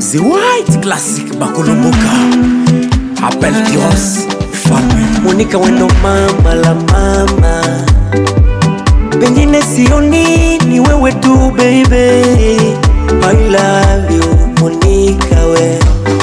The White Classic Bakolomboka Appel Kiros Femme Monica wendo mama la mama, pengine sioni ni wewe tu baby. I love you Monica we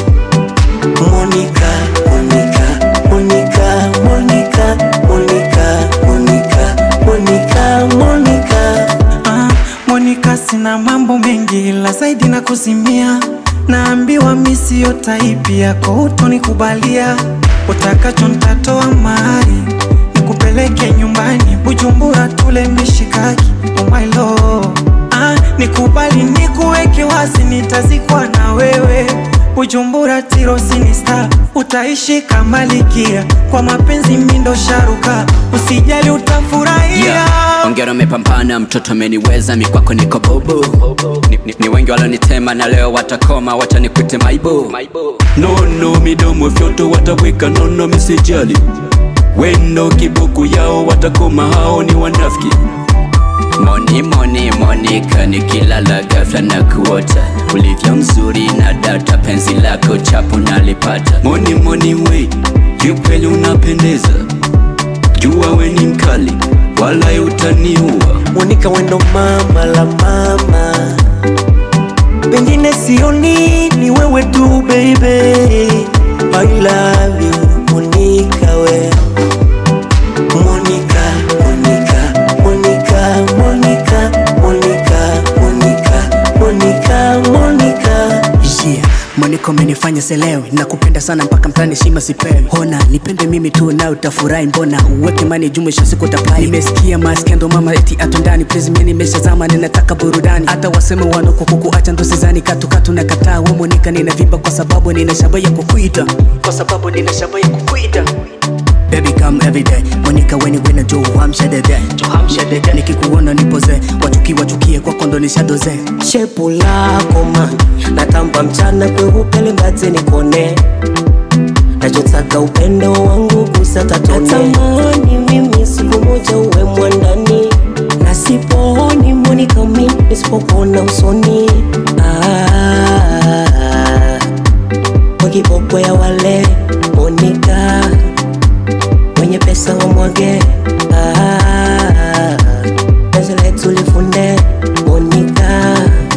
Monica, Monica, Monica, Monica, Monica, Monica, Monica, Monica. Ah, Monica, sina mambo mengi la zaidi na kuzimia, naambiwa mi siyo taipi yako, utonikubalia utakacho ntatoa mahari nikupeleke nyumbani Bujumbura tule mishikaki oh my lord. Ah, nikubali nikuweke wazi, nitazikwa na wewe Bujumbura tirosini star, utaishi kama likia, kwa mapenzi mindo sharuka, usijali utafurahia Yeah. Ongera umepambana, mtoto ameniweza, mikwako niko bobo. Ni, ni, ni wengi walonitema na leo watakoma, wacha nikute maibo. Nono midomo fyoto wataweka nono, misijali wendo kibuku yao watakoma, hao ni wanafiki. Moni moni Monica, nikilala ghafla na kuota ulivyo mzuri na data, penzi lako chapu nalipata. Moni moni we, kiukweli unapendeza, jua we ni mkali, wala utaniua. Monica wendo mama la mama, pengine sioni ni wewe tu baby. I love you Monica we Monica, Monica, Monica, Monica, Monica, Monica, Monica, Monica. Yeah, Monica umenifanya selewe nakupenda sana mpaka mtani shima sipewi hona nipende mimi tu na utafurahi mbona uweke mani jumlisho siku tapai nimesikia maskendo mama eti atundani please mimi nimeshazama ninataka burudani hata waseme wanoko kukuacha ndo sizani katukatu na kataa we Monica ninavimba kwa sababu nina shaba ya kukuita kwa sababu nina shaba ya kukuita Baby come every day Monica when you win a Joe hamsha dede hamsha dede nikikuona nipoze wachuki wachukie kwako ndo nishadoze shepu lako man natamba mchana kweupele mbaze nikone nachotaka upendo wangu kusatatone natamani mimi siku moja uwe mwandani na siponi Monica mi nisipokuona usoni ah, kwa kiboko ya wale Monica wenye pesa wamwage ah, penzi letu lifunde Monica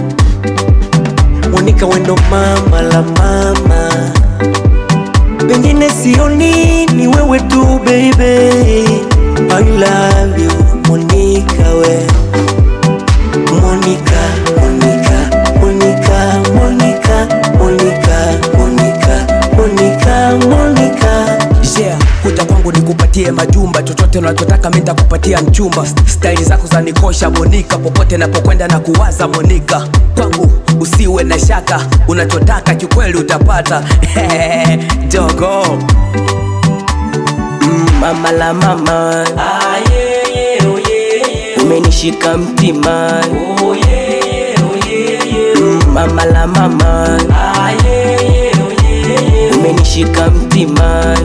Monica wendo mama la mama, pengine sioni ni wewe tu baby. I love you Monica we Monica, Monica, Monica, Monica, Monica, Monica, Monica, Monica. yeah, kuja kwangu nikupatie majumba chochote unachotaka mi nitakupatia mchumba staili zako za nikosha monika popote napokwenda na kuwaza monika kwangu usiwe na shaka unachotaka kikweli utapata jogo Mm, mama la mama umenishika mtima Mm, mama la mama umenishika mtima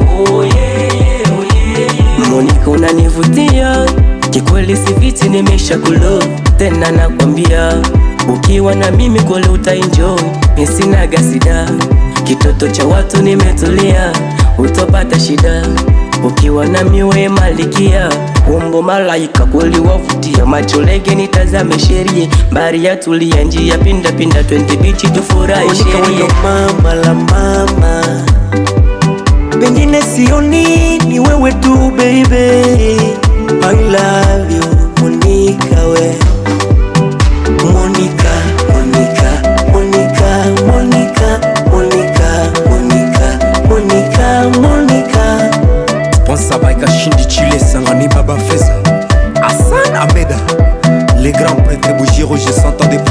Monica unanivutia kikweli, siviti nimesha kulo tena, nakwambia ukiwa na mimi kweli utaenjoy, misinaga sida, kitoto cha watu nimetulia, utopata shida ukiwa na miwe malikia umbo malaika kweli wavutia, macho lege nitazame sherie, mbari ya tulia njia pinda pinda, twende bichi tufurahi Monica sherie. wendo mama la mama, pengine sioni ni wewe tu baby. I love you Monica we Monica, Monica, Monica, Monica, Monica, Monica, Monica, Monica. Sponsor by Kashindi Chile Sangani Baba Feza Hassan Ahmed Les grands prêtres Bougiro, je s'entendais